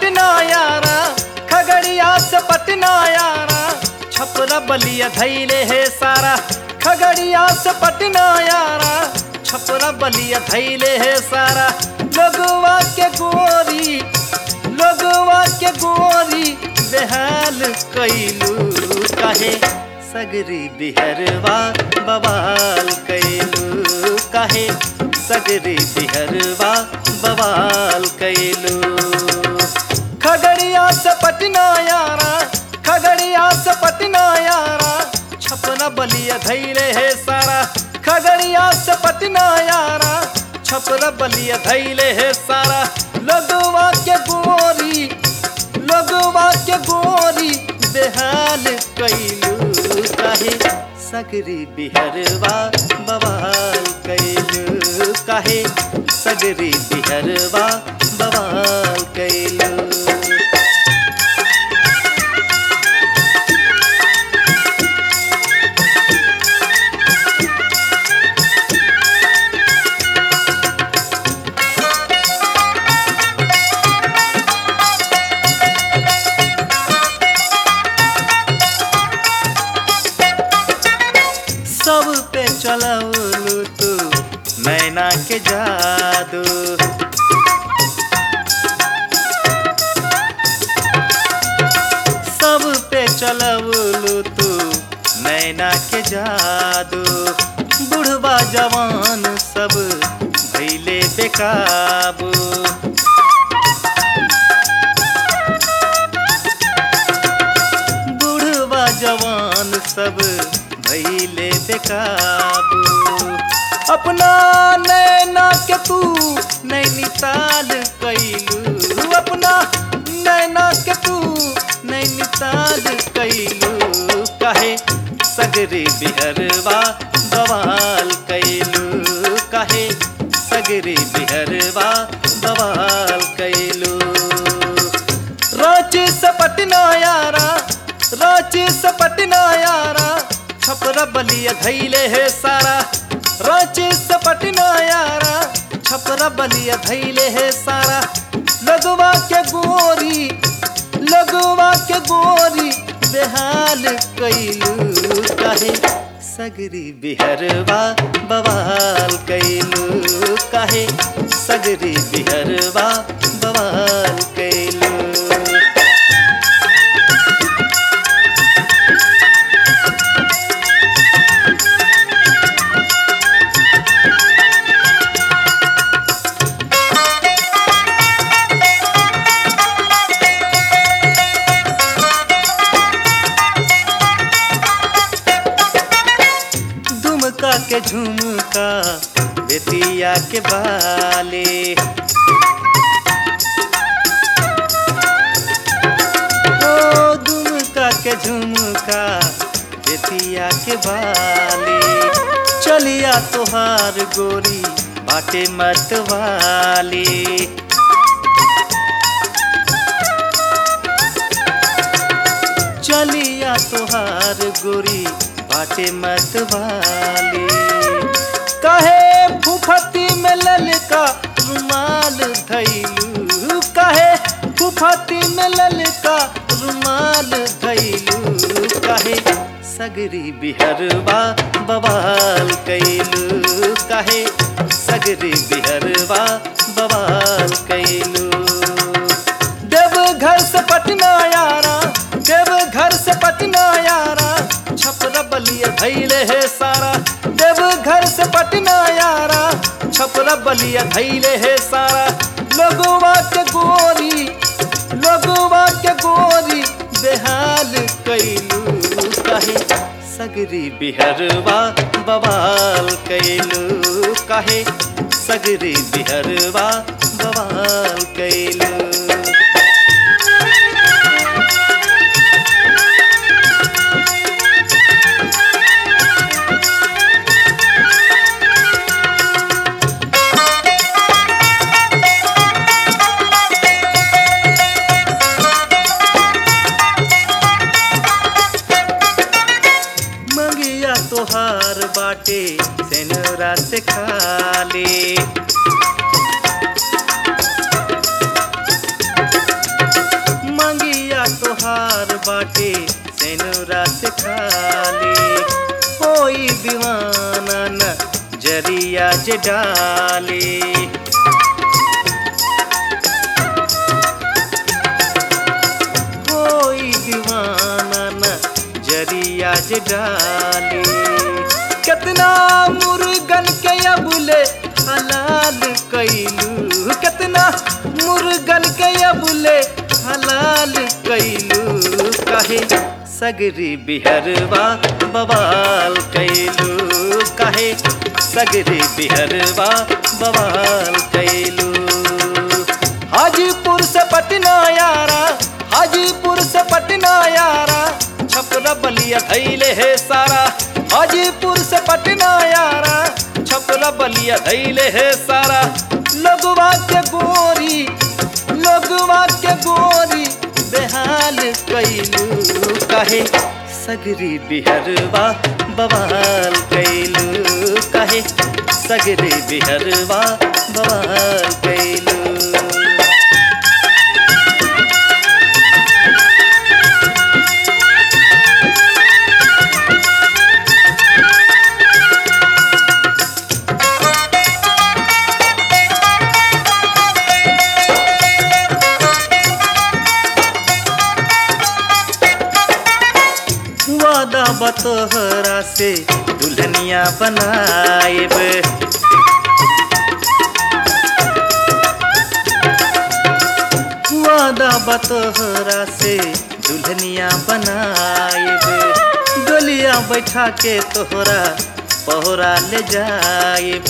पटना यारा खगड़िया से पटना यारा छपरा बलिया धैले है सारा खगड़िया से पटना यारा छपरा बलिया धैले है सारा लोगवा के गोरी लोगवा के गोरी बेहाल कैलू काहे सगरी बिहरवा बवाल कैलू काहे सगरी बिहरवा बवाल कैलू खगड़िया से पटना यारा खगड़िया से पटना यारा छपरा बलिया धैले है सारा खगड़िया से पटना यारा छपरा बलिया धैले है सारा लोगवा के गोरी लोगवा के गोरी बेहाल कैलू काहे सगरी बिहरवा बवाल कैलू काहे सगरी बिहरवा बवाल कैलू सब पे चलवलू तू नैना के जादू सब पे चलवलू तू नैना के जादू बुढ़वा जवान सब भैले बेकाबू बुढ़वा जवान सब भैले बेकाबू अपना नैना के तू नैनीताल कैलू अपना नैना के तू नैनीताल कैलू काहे सगरी बिहरवा बवाल कैलू काहे सगरी बिहरवा बवाल कैलू रांची से पटना यारा रांची से पटना यारा छपरा बलिया धैले है सारा रांची से पटना यारा छपरा बलिया धैले है सारा लगवा के गोरी लगवा के गोरी बेहाल कैलू काहे सगरी बिहरवा बवाल कैलू काहे सगरी बिहरवा बवाल कैलू दुमका के झुमका बेतिया के बाले ओ दुमका के झुमका बेतिया के बाले चलिया तोहार गोरी बाटे मत वाली चलिया तोहार गोरी बाटे मत वाली कहे फुफती में ललका रुमाल धैलू कहे फुफती में ललका रुमाल धैलू कहे सगरी बिहरवा बवाल कैलू कहे सगरी बिहरवा बवाल कैलू देव घर से पटना यारा देव घर से पटना यारा छपरा बलिया धैले है सारा देव घर से पटना यारा छपरा बलिया धैले है सारा लोगवा के गोरी लोगवा के गोरी बेहाल कैलू कहे सगरी बिहरवा बवाल कैलू कहे सगरी बिहरवा बवाल कैलू मंगिया तोहार बाटे सेनरा से खाले तोहार बाटे सेनुरा से खाली होई दीवाना न जरिया जे डाली कोई दीवाना न जरिया जे डाली कितना मुर्गन के अबुले हलाल कैलू कितना मुर्गन के अबुले हलाल कैलू काहे सगरी बिहरवा बवाल कैलू काहे सगरी बिहरवा बवाल कैलू हाजीपुर से पटना यारा हाजीपुर से पटना यारा छपरा बलिया धैले है सारा हाजीपुर से पटना यारा छपरा बलिया धैले है सारा लोगवा के गोरी लोगवा के गोरी बेहाल कैलू काहे सगरी बिहरवा बवाल कैलू काहे सगरी बिहरवा बवाल कैलू वादा बतोहरा से दुल्हनिया बनाएब वादा बतोहरा से दुल्हनिया बनाएब डोलिया बैठा के तोहरा पहरा ले जाएब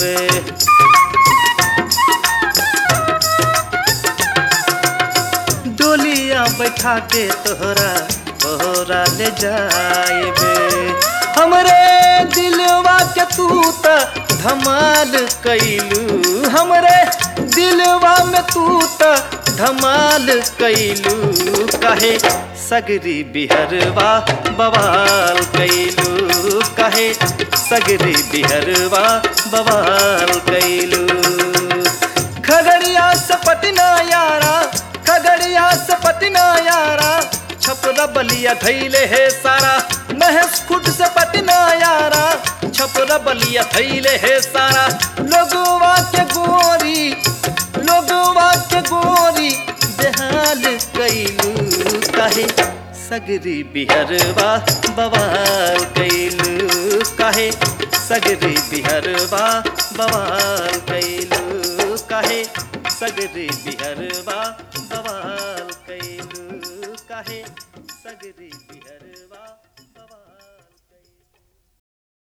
डोलिया बैठा के तोहरा तोहरा ले जाएबे हमरे दिलवा के तू त धमाल कैलू हमरे दिलवा में तू त धमाल कैलू कहे सगरी बिहरवा बवाल कैलू कहे सगरी बिहरवा बवाल कैलू खगड़िया से पटना यारा खगड़िया से पटना यारा छपरा बलिया धैले है सारा महेश खुद से पटना यारा छपरा बलिया धैले है सारा लोगवा के गोरी लोगवा के गोरी बेहाल कैलू काहे सगरी बिहरवा बवाल कैलू काहे सगरी बिहरवा बवाल कैलू काहे सगरी बिहरवा बवाल कैलू काहे सगरी बिहरवा